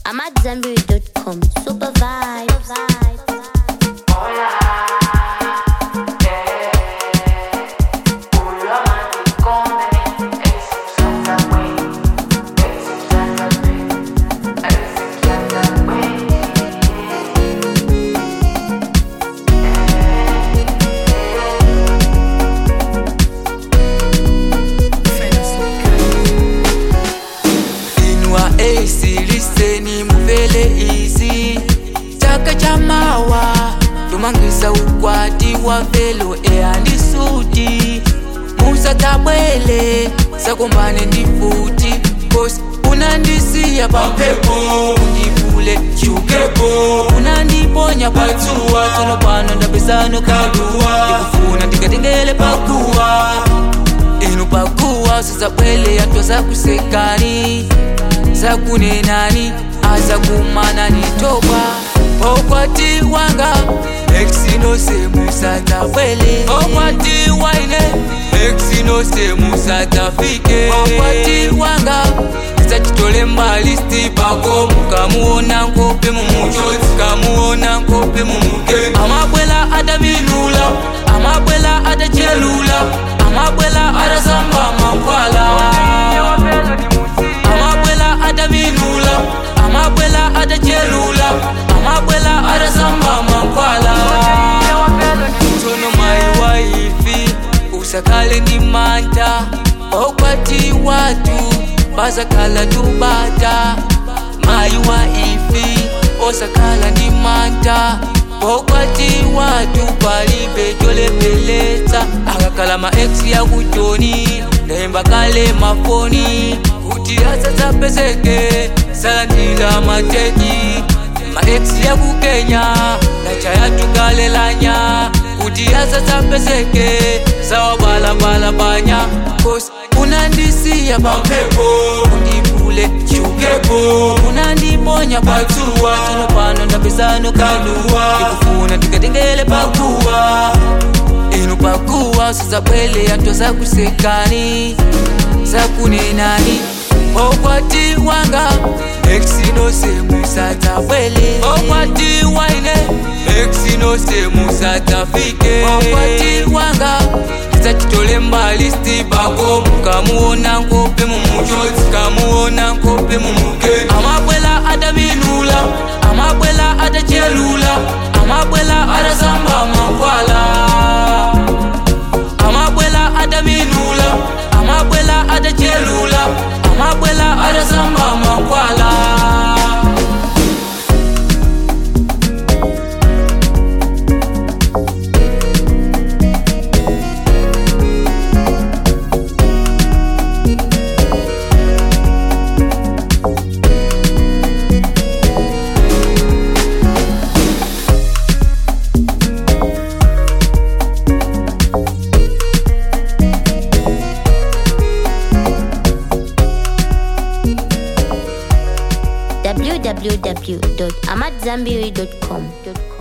I'm at Zenberry.com. Super vibes. inwa AC liseni muvele izi chaka cha mawa tumangisa ukwati wa velo eandisuti musa tabwele sakombane ndi futi kosi unandisiya pampepo ndivule chukepo unandiponya patsuwa tsono pano ndapesano kaluwa ndikufuna ndikatengele pakuwa inu pakuwa sisabwele yantwa zakusekani zakunenani azakumana nitoba okwati wanga exinosemusatafwele okwati waine exinosemusatafike okwati wanga tisachitole mbalisti pako mukamuona nkope mumuchoti kamuona nkope mumuke amabwela adaminula amabwela adachelula amabwela adasamba mankwala amabwela adaminula amabwela adachelula amabwela adasamba mankwala tsono mai waifi usakale ndi manta okwati watu bazakhala tubata mai waifi osakhala ndi manta okwati watu palibe cholepeletsa akakhala ma ex yakutoni ndayimba kale mafoni kuti asatsapezeke salandila mateki ma ex yakukenya ndachayatukalelanya kuti asatsapezeke sawabalabala kosi unandisiya pampepo undivule chukepo unandiponya patsuwa tsono pano ndapesano kaluwa ndikufuna ndikatengele pakuwa inu pakuwa usazabwele yantwa zakusekani zakunenani okwati wanga exinosemusatafwele okwati waine exinosemusatafike okwati wanga tisachitole mbalisti pako mukamuona nkope mumuchoti kamuona nkope mumuke amabwela adaminula amabwela adachelula amabwela adasamba mankwala amabwela adaminula amabwela adachelula amabwela adasamba mankwala www.amatzambiri.com.